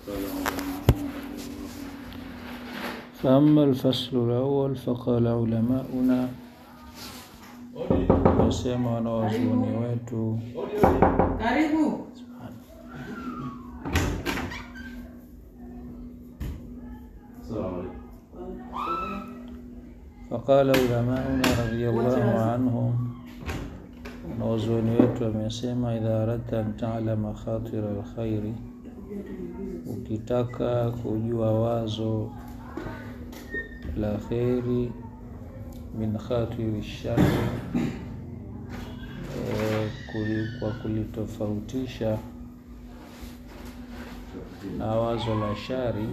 فأما الفصل الأول فقال علماؤنا wasema wanawazuoni wetu Karibu. faqala ulamauna radiyallahu anhum wanawazuoni wetu wamesema idha aradta an talama khatira alkhairi ukitaka kujua wazo la kheri min khatiri shari eh, kuli- kwa kulitofautisha na wazo la shari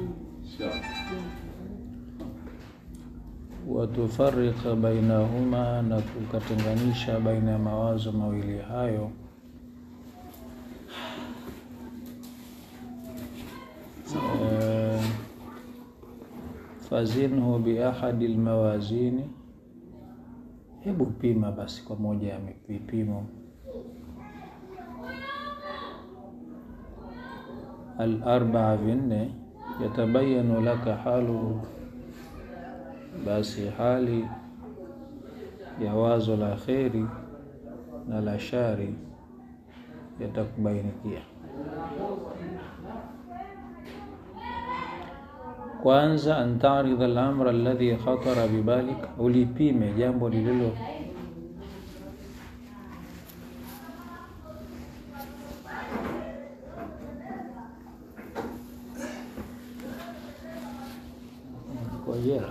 watufarika bainahuma na kukatenganisha baina ya mawazo mawili hayo Eh, fazinhu biahadi lmawazini hebu pima basi kwa moja ya vipimo alarbaa vinne yatabayanu laka haluhu basi hali ya wazo la kheri na la shari yatakubainikia kwanza an taridha al-amra alladhi khatara bibalik ulipime jambo lililo kwa jera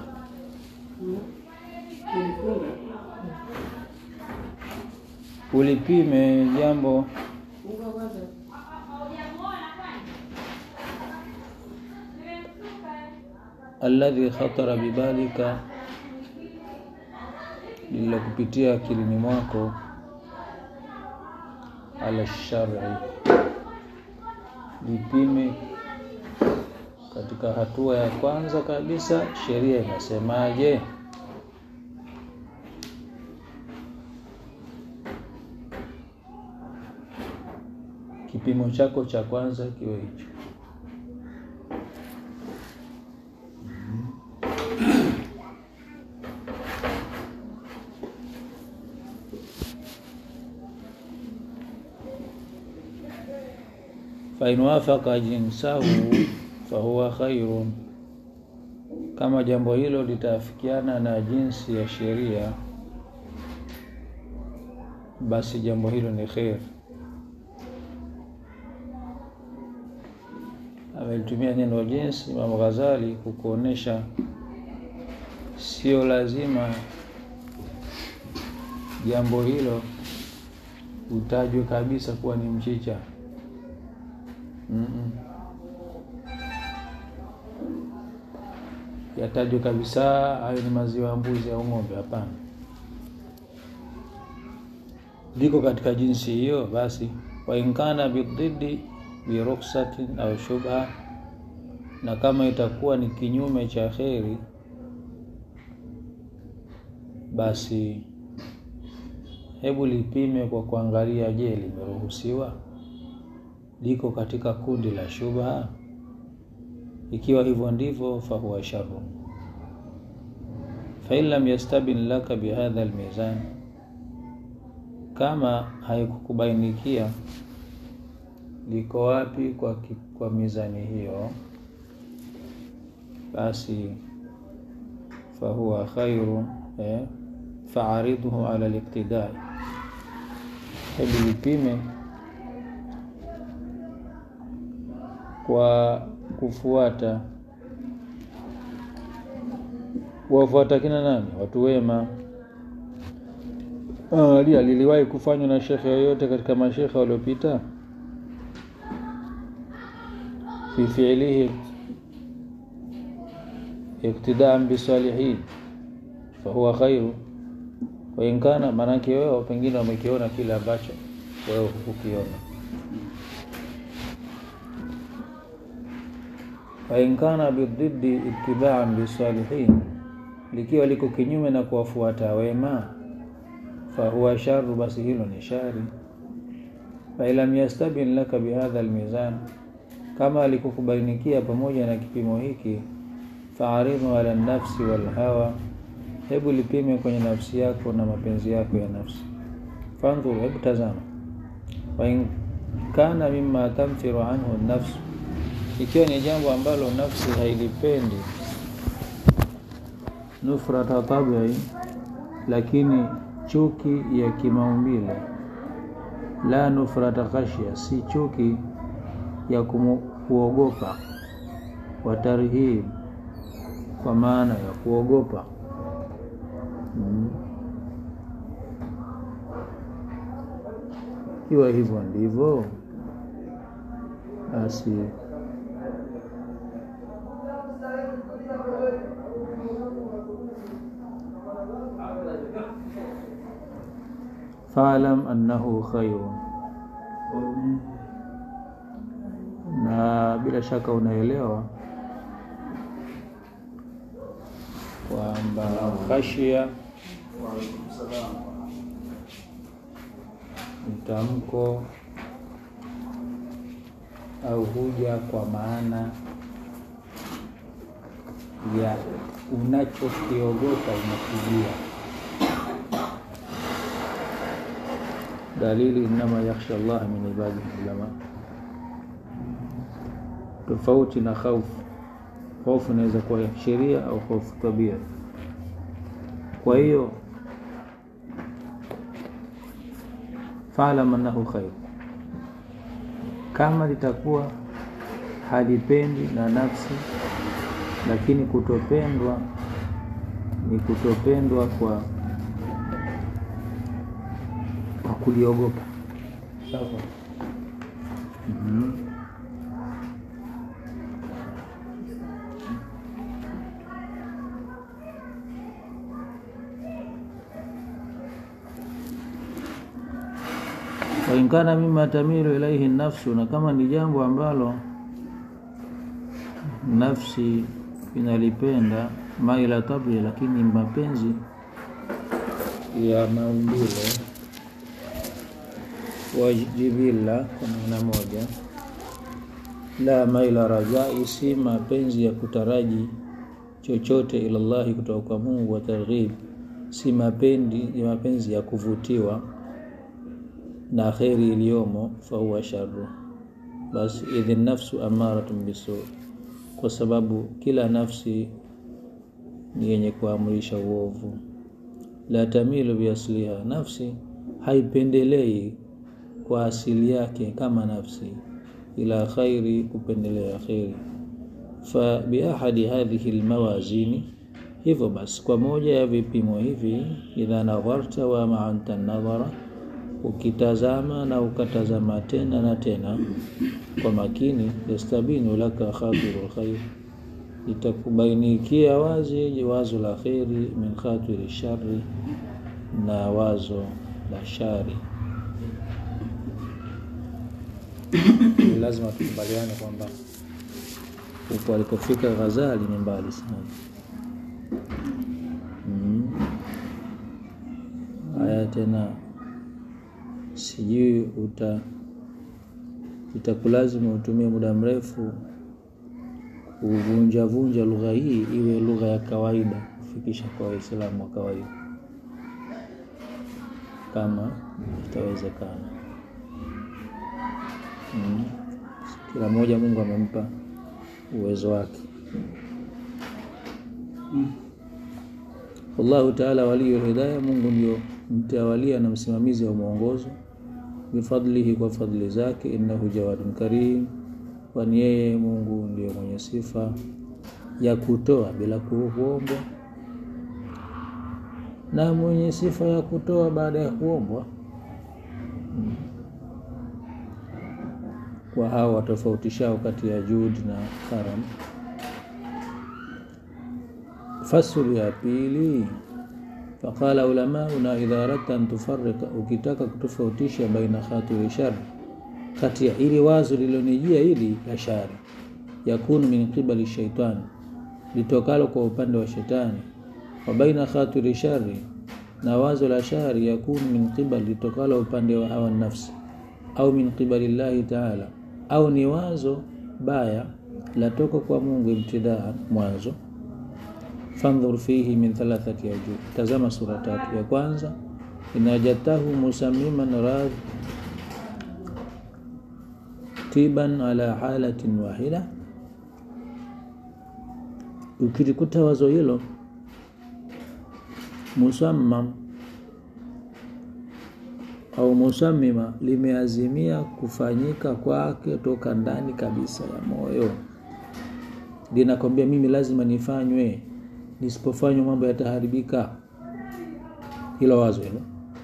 ulipime jambo alladhi khatara bibalika lililokupitia akilini mwako ala shari lipime katika hatua ya kwanza kabisa sheria inasemaje kipimo chako cha kwanza kiwe hicho fain wafaka jinsahu fahuwa khairun, kama jambo hilo litaafikiana na jinsi ya sheria, basi jambo hilo ni khair. Amelitumia neno jinsi Imam Ghazali kukuonesha sio lazima jambo hilo utajwe kabisa kuwa ni mchicha. Mm-mm. yatajwe kabisa hayo ni maziwa ya mbuzi au ng'ombe. Hapana, liko katika jinsi hiyo, basi wainkana bidhidi biruksatin au shubha, na kama itakuwa ni kinyume cha kheri, basi hebu lipime kwa kuangalia, je, limeruhusiwa liko katika kundi la shubha? Ikiwa hivyo ndivyo, fahuwa sharu. Fain lam yastabin laka bihadha almizan, kama haikukubainikia liko wapi kwa, ki- kwa mizani hiyo, basi fahuwa khairu eh, faaridhu ala liktidai, hebu lipime kwa kufuata wafuata kina nani? Watu wema. Angalia, liliwahi kufanywa na shekhe yoyote katika mashekhe waliopita? fi fiilihi iktidaan bisalihin fahuwa khairu wa in kana, maanake wewe pengine wamekiona kile ambacho wewe hukukiona. fain kana bididdi itibaan bisalihin, likiwa liko kinyume na kuwafuata wema, fahuwa sharu, basi hilo ni shari. Fain lam yastabin laka bihadha almizan, kama alikukubainikia pamoja na kipimo hiki faaridhu ala nafsi walhawa hebu lipime kwenye nafsi yako na mapenzi yako ya nafsi fandhur hebu tazama wain kana mima tamfiru anhu nafsu ikiwa ni jambo ambalo nafsi hailipendi nufrata tabii lakini chuki ya kimaumbile la nufrata khashya si chuki ya kumu, kuogopa watarhib kwa maana ya kuogopa mm. ikiwa hivyo ndivyo basi faalam annahu khairun na bila shaka unaelewa kwamba khashia mtamko au huja kwa maana ya unachokiogopa unakujia dalili innama yakhsha Allah min ibadihi ulama tofauti na khaufu hofu inaweza kuwa ya sheria au hofu tabia kwa hiyo faalam annahu khair kama litakuwa halipendi na nafsi lakini kutopendwa ni kutopendwa kwa kwa kuliogopa sawa mm-hmm. wainkana mima tamilu ilaihi nafsu, na kama ni jambo ambalo nafsi inalipenda maila tabri, lakini mapenzi ya maumbile wajibila kwa maana moja, la maila rajai, si mapenzi ya kutaraji chochote ilallahi kutoka kwa Mungu, wa targhib, si mapendi ya mapenzi ya kuvutiwa na kheri iliyomo, fahuwa sharu, basi idhi nafsu amaratun bisu, kwa sababu kila nafsi ni yenye kuamrisha uovu. La tamilu biasliha, nafsi haipendelei kwa asili yake kama nafsi, ila khairi, kupendelea kheri. Fa biahadi hadhihi lmawazini, hivyo basi kwa moja ya vipimo hivi, idha nadharta wa maanta nadhara ukitazama na ukatazama tena na tena kwa makini, yastabinu laka khatiru lkhair, itakubainikia wazi wazo la kheri, min khatiri shari, na wazo la shari. Lazima tukubaliane kwamba huko alikofika Ghazali ni mbali sana. Mm. Haya tena sijui uta itakulazimu utumie muda mrefu kuvunjavunja lugha hii iwe lugha ya kawaida kufikisha kwa Waislamu wa kawaida, kama itawezekana. Mm. Kila mmoja Mungu amempa uwezo wake. Mm. Allahu taala waliyul hidayah, Mungu ndio mtawalia na msimamizi wa mwongozo. Bifadlihi, kwa fadhili zake. Innahu jawadun karim, kwani yeye Mungu ndio mwenye sifa ya kutoa bila kuombwa na mwenye sifa ya kutoa baada ya kuombwa. Hmm. Kwa hao watofautishao kati ya juhudi na karam. Fasulu ya pili Faqala ulamauna idha aradta an tufarrika, ukitaka kutofautisha baina khatiri shari, kati ya ili wazo lilonijia hili la shari, yakunu min qibali shaitani, litokalo kwa upande wa shetani, wa baina khatiri shari, na wazo la shari, yakunu min qibali, litokalo upande wa hawa nafsi, au min qibali llahi taala, au ni wazo baya latoka kwa Mungu ibtidaa mwanzo fandhur fihi min thalathati ajub, tazama sura tatu. Ya kwanza inajatahu musamiman ratiban ala halatin wahida, ukilikuta wazo hilo musammam au musamima limeazimia kufanyika kwake toka ndani kabisa ya moyo, linakwambia mimi lazima nifanywe, nisipofanywa mambo yataharibika. Hilo wazo hilo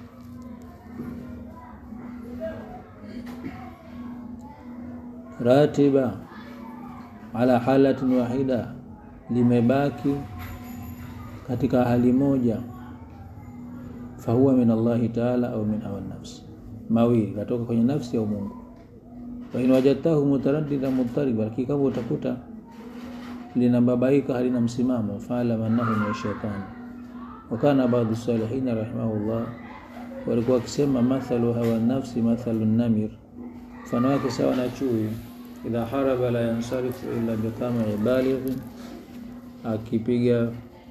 ratiba ala halatin wahida, limebaki katika hali moja fahuwa min Allahi taala au min hawa nafsi, mawili katoka kwenye nafsi au Mungu. Wa in wajadtahu mutaraddida mutariba, lakini kama utakuta linababaika halina msimamo, faalam annahu min shaitani. Wakana baadhi salihina rahimahullah walikuwa wakisema mathalu hawa nafsi mathalu namir, mfano wake sawa na chui, idha haraba la yansarifu illa biqamai balighin, akipiga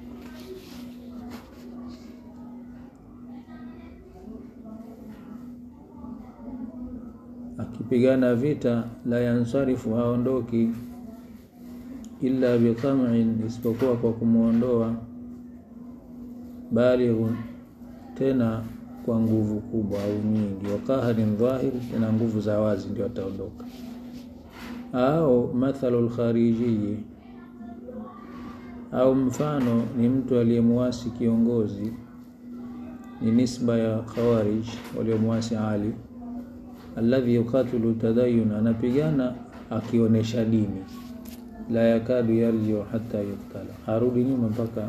akipigana vita la yansarifu, haondoki illa biqam'in, isipokuwa kwa kumwondoa balighun, tena kwa nguvu kubwa au nyingi, wa qaharin dhahir, tena nguvu za wazi ndio ataondoka. Au mathalu lkharijii, au mfano ni mtu aliyemwasi kiongozi, ni nisba ya Khawarij waliomwasi Ali alladhi yuqatilu tadayun, anapigana akionyesha dini. La yakadu yarjiu hata yuktala, harudi nyuma mpaka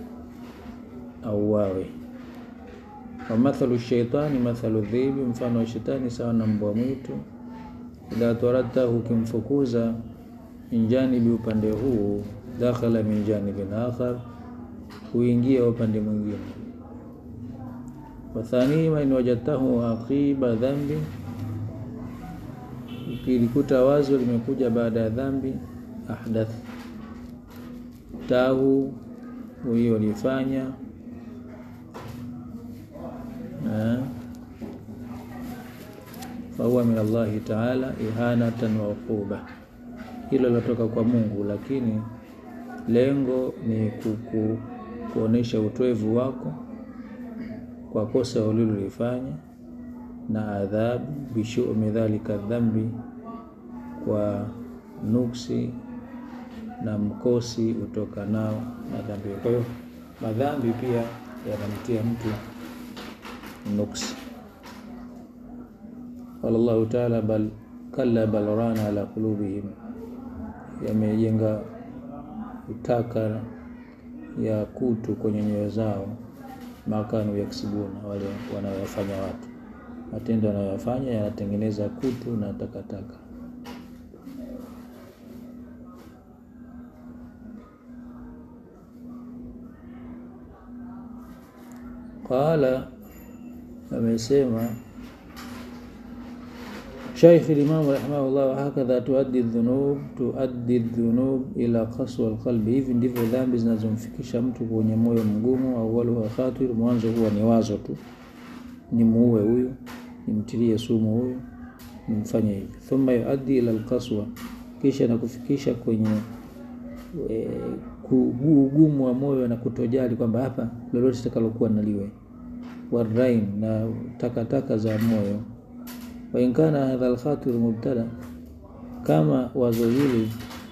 auawe. Wa mathalu shaitani mathalu dhibi, mfano wa shetani sawa na mbwa mwitu. Idha taradtahu, ukimfukuza min janibi, upande huu, dakhala min janibin akhar, huingia upande mwingine. Wathanima in wajadtahu aqiba dhambi ukilikuta wazo limekuja baada ya dhambi, ahdath tahu huyo alifanya fahuwa min Allahi taala ihanatan wa uquba, hilo latoka kwa Mungu, lakini lengo ni kuku kuonesha utwevu wako kwa kosa ulilolifanya na adhabu bishumi dhalika dhambi, kwa nuksi na mkosi utokanao na dhambi. Kwa hiyo madhambi pia yanamtia mtu nuksi. Qala Allahu taala bal kalla bal rana ala qulubihim, yamejenga utaka ya kutu kwenye nyoyo zao, makanu yaksibuna, wale wanaoyafanya watu matendo yanayoyafanya yanatengeneza kutu na takataka. Qala, amesema Shaikh Limamu rahimahullah, wahakadha tuaddi dhunub tuaddi dhunub ila qaswa alqalbi, hivi ndivyo dhambi zinazomfikisha mtu kwenye moyo mgumu. Awaluha khatir, mwanzo huwa ni wazo tu, ni muue huyu nimtilie sumu huyu, nimfanye hivi. Thumma yuaddi ila alqaswa, kisha nakufikisha kwenye e, ugumu wa moyo na kutojali kwamba hapa lolote litakalokuwa naliwe, warain na takataka za moyo. Wa in kana hadha alkhatir mubtada, kama wazo hili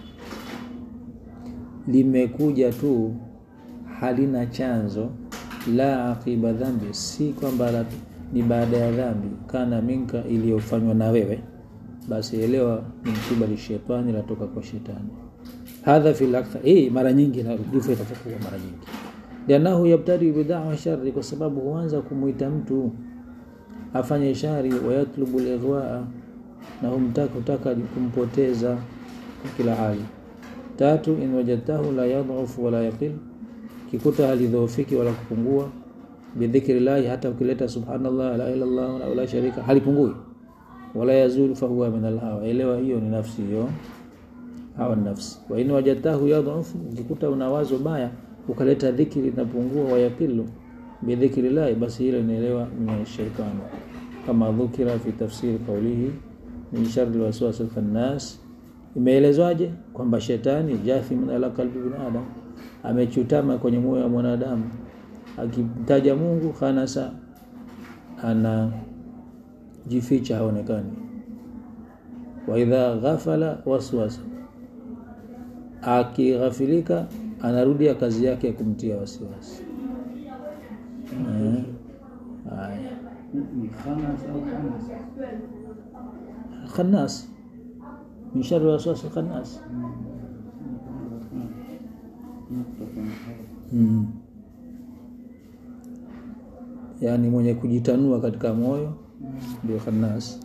limekuja tu halina chanzo, la aqiba dhambi, si kwamba ni baada ya dhambi, kana minka, iliyofanywa na wewe, basi elewa ni mkibali shetani, latoka kwa shetani. Hadha fil akthar, hii mara nyingi na ndivyo itakuwa mara nyingi, lianahu yabtadi bidawa shari, kwa sababu huanza kumuita mtu afanye shari, wayatlubu lighwaa, na humtaka utaka kumpoteza kwa kila hali. Tatu, in wajadtahu la yadhufu wala yaqil, kikuta halidhoofiki wala kupungua bidhikri llahi, hata ukileta subhanallah la ilaha illallah wa la sharika halipungui, wala yazulu fahuwa min alhawa. Elewa hiyo ni nafsi hiyo hawa nafsi wa in wajadtahu yadhufu ukikuta una wazo baya ukaleta dhikri linapungua wayakilu bidhikri llahi basi hilo inaelewa min shaitani kama dhukira fi tafsiri qawlihi min sharri waswasi alkhannas imeelezwaje kwamba shetani jathimun ala qalbi bin adam amechutama kwenye moyo wa mwanadamu akimtaja Mungu khanasa ana jificha haonekani wa idha ghafala waswasa akighafilika anarudia kazi yake ya kumtia wasiwasi eh haya ni khanas au khanas khannas min sharri waswasi khannas mm. yaani mwenye kujitanua katika moyo ndio khannas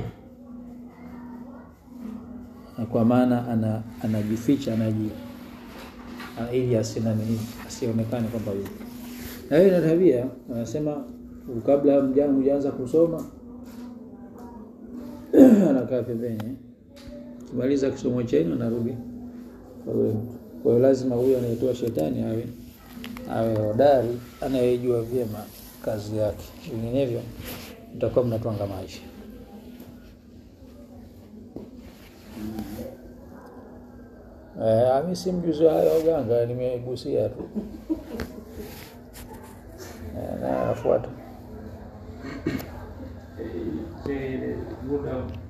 Na kwa maana ana anajificha anaji ana- ili asina nini asionekane kwamba yupo na hiyo ina tabia anasema kabla mjana hujaanza kusoma anakaa pembeni kimaliza kisomo chenu anarudi kwa huyo mtu. kwa hiyo lazima huyo anayetoa shetani awe awe hodari anayejua vyema kazi yake vinginevyo mtakuwa mnatwanga maisha Eh, mi si mjuzi wa hayo ya uganga nimegusia tu Eh, na anafuata ile muda